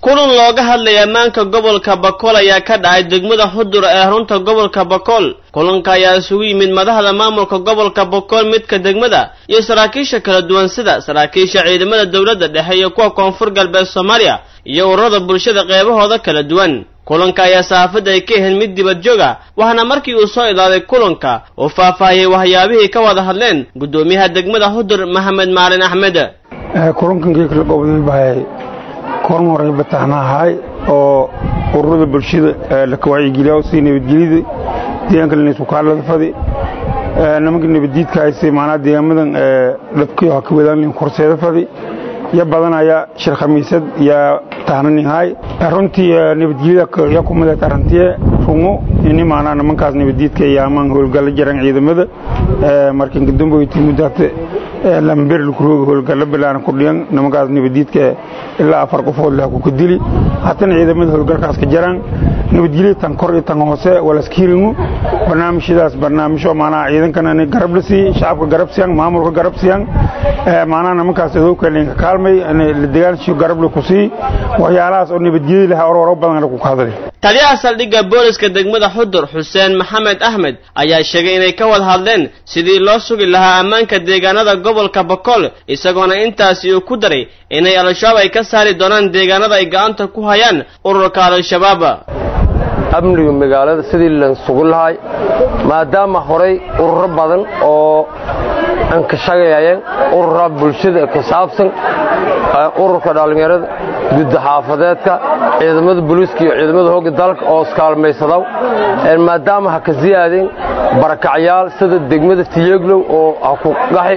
kulan looga hadlaya ammaanka gobolka bakool ayaa ka dhacay degmada xudur ee runta gobolka bakool kulanka ayaa isugu yimid madaxda maamulka gobolka bakool midka degmada iyo saraakiisha kala duwan sida saraakiisha ciidamada dowladda dhexe iyo kuwa koonfur galbeed soomaaliya iyo ururada bulshada qeybahooda kala duwan kulanka ayaa saxaafadda ay ka ahayd mid dibad joog ah waxaana markii uu soo idaaday kulanka uu faahfaahiyey waxyaabihii ka wada hadleen guddoomiyaha degmada xudur maxamed maalin axmed kulankankii kala qobday bahay korn horay bataxnaahay oo ururada bulshada laka wacyigeliya sii nabadgelyada deegaanka lanisukaalada fadi nimanka nabaddiidka hayse macnaha deegaamadan dhabkiyo ha ka wadaan korseeda fadi ya badanaya shir khamiisad ya tahnaninhay runtii nabadgelyada ya kumadeed arrantiye rungo ini maanaa nimankaas nabaddiidka iyo amaan howlgalla jaran ciidamada markan kadamboyti muddaata lamber lakurooga howlgalla bilaana kudhiyan nimankaas nabaddiidka ilaa afar qofood leh kuka dili haddana ciidamada howlgalkaas ka jaraan nabadgelya tan kor iyo tan hoose walaskiringu barnaamijyadaas barnaamijyo maanaa ciidankana garab la siiy shacabka garab siyan maamulka garab siyan maanaa nimankaas adowkalinka kaalmay degaanshi garab la ku sii waxyaalahaas oo nabadgelya leh ororo badan ku hadlay taliyaha saldhigga booliska degmada xudur xuseen maxamed axmed ayaa sheegay inay ka wada hadleen sidii loo sugi lahaa ammaanka deegaanada gobolka bakool isagoona intaasi uu ku daray inay al-shabaab ay ka saari doonaan deegaanada ay gacanta ku hayaan ururka al-shabaab amniga magaalada sidii lan sugu lahay maadaama horay ururo badan oo aan ka shaqeeyeen urura bulshada ka saabsan ururka dhallinyarada gudda xaafadeedka ciidamada booliiska iyo ciidamada hogga dalka oo iskaalmaysadaw maadaama ha ka siyaadeen barakacyaal sida degmada tiyeglow oo ha ku gaxi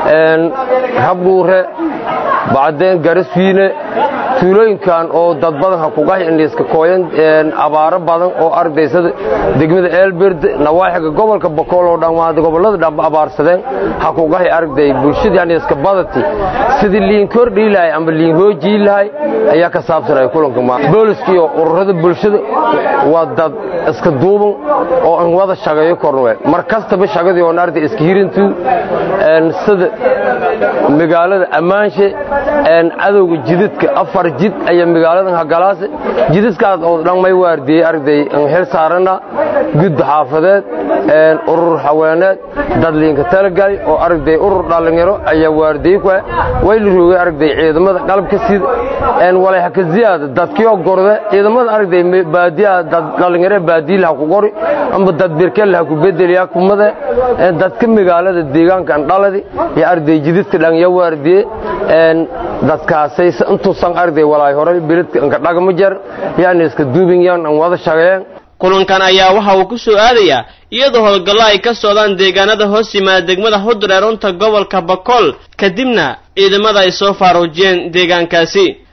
rabdhuure bacdeen garaswiine tuulooyinkan oo dad badan ha ku gaxi indhiiska kooyan abaaro badan oo ardaysada degmada eelberde nawaaxiga gobolka bakool oo dhammaad gobollada dhamba abaarsadeen ha ku gaxi arday bulshadii indhiiska badati sidii liin kordhii lahay ama liin hoojii lahay ayaa ka saabsanaya kulanka ma booliska iyo ururada bulshada waa dad iska duuban oo aan wada shaqeeyo kornwe mar kastaba shaqadii oon arday iska hirintu sida magaalada ammaanshe cadowga jidadka afar jid ayaa magaaladan hagalaase jidadkaas oo dhan may waardiyey arday aan xil saarana gudda xaafadeed urur haweeneed dadliinka talagali oo arday urur dhallinyaro ayaa waardiyey ku way la roogay arday ciidamada qalabka sida walay haka ziyaada dadkii gorde ciidamada arday baadiyaha dad dhallinyaro baadiyi laha ku qori amba dad birkel laha ku bedeliya kumada dadka magaalada deegaankan dhaladi iyo arday jidadka dhan ya waardiye dadkaasay intuusan arday walaay horay biladka anka dhagma jar yani iska duubinyan an wada shaqeeyeen kulankan ayaa waxa uu ku soo aadayaa iyadoo howlgallo ay ka socdaan deegaanada hoos yimaada degmada xudur ee runta gobolka bakool kadibna ciidamada ay soo faaruujiyeen deegaankaasi